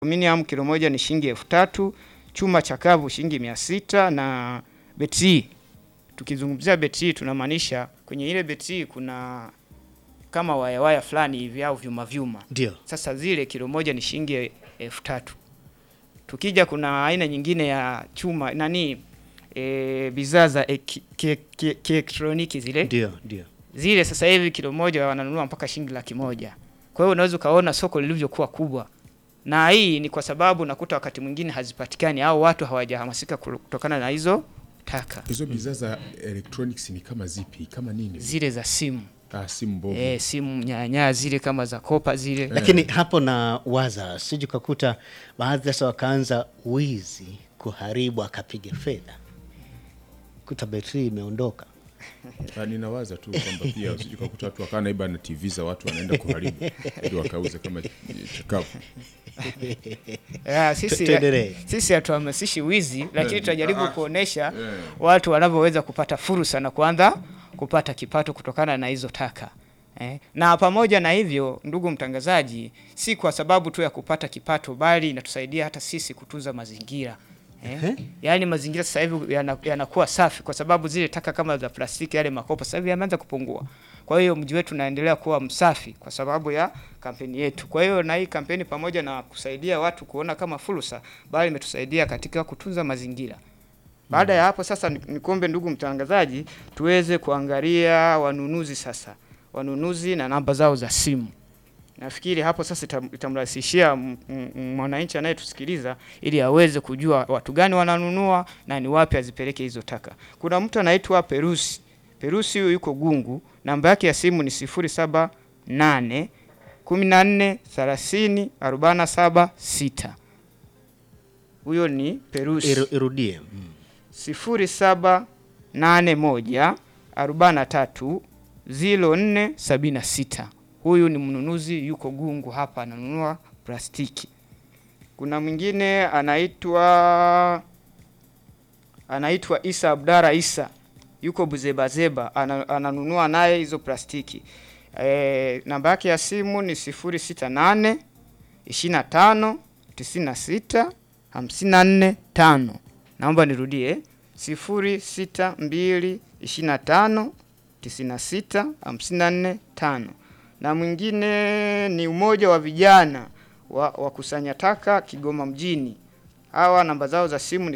aluminium kilo moja ni shilingi elfu tatu chuma chakavu shilingi mia sita na betri. Tukizungumzia betri tunamaanisha kwenye ile betri kuna kama waya waya fulani hivi au vyuma vyuma. Ndio. Sasa zile kilo moja ni shilingi elfu tatu. Tukija kuna aina nyingine ya chuma nani e, bidhaa za eki- ki- ki- kielektroniki zile Ndio, ndio. zile sasa hivi kilo moja wananunua mpaka shilingi laki moja. Kwa hiyo unaweza ukaona soko lilivyokuwa kubwa, na hii ni kwa sababu nakuta wakati mwingine hazipatikani au watu hawajahamasika kutokana na hizo taka Hizo bidhaa za electronics ni kama zipi? Kama nini? zile za simu Ah, simu mbovu. e, simu nyanya zile kama za kopa zile Lakini hapo na waza sije ukakuta baadhi sasa wakaanza wizi kuharibu akapiga fedha kuta betri imeondoka. Ah, ninawaza tu kwamba pia usije kukuta watu wakaa naiba na TV za watu wanaenda kuharibu ili wakauze kama chakavu. Ya, sisi, tuendelee. sisi hatuhamasishi wizi, lakini Eh, tunajaribu ah, kuonesha eh. watu wanavyoweza kupata fursa na kuanza kupata kipato kutokana na hizo taka eh. Na pamoja na hivyo, ndugu mtangazaji, si kwa sababu tu ya kupata kipato, bali inatusaidia hata sisi kutunza mazingira eh. Yaani mazingira sasa hivi yana- yanakuwa safi kwa sababu zile taka kama za plastiki, yale makopo sasa hivi yameanza kupungua. Kwa hiyo mji wetu unaendelea kuwa msafi kwa sababu ya kampeni yetu. Kwa hiyo na hii kampeni pamoja na kusaidia watu kuona kama fursa, bali imetusaidia katika kutunza mazingira. Baada ya hapo sasa, ni- nikombe ndugu mtangazaji, tuweze kuangalia wanunuzi sasa, wanunuzi na namba zao za simu. Nafikiri hapo sasa itam- itamrahisishia m- m- mwananchi anayetusikiliza ili aweze kujua watu gani wananunua na ni wapi azipeleke hizo taka. Kuna mtu anaitwa Perusi. Perusi huyu yuko Gungu, namba yake ya simu ni 078 14 30 47 6. Huyo ni Perusi Iru, irudie. Mm. sifuri saba nane moja arobaini na tatu ziro nne sabini na sita. Huyu ni mnunuzi yuko Gungu hapa ananunua plastiki. Kuna mwingine anaitwa anaitwa Isa Abdara Isa yuko Buzebazeba ana, ananunua naye hizo plastiki. E, namba yake ya simu ni sifuri sita nane ishirini na tano tisini na sita hamsini na nne tano. Naomba nirudie sifuri sita mbili ishirini na tano tisini na sita hamsini na nne tano. Na mwingine ni umoja wa vijana wa wakusanya taka Kigoma mjini. Hawa namba zao za simu ni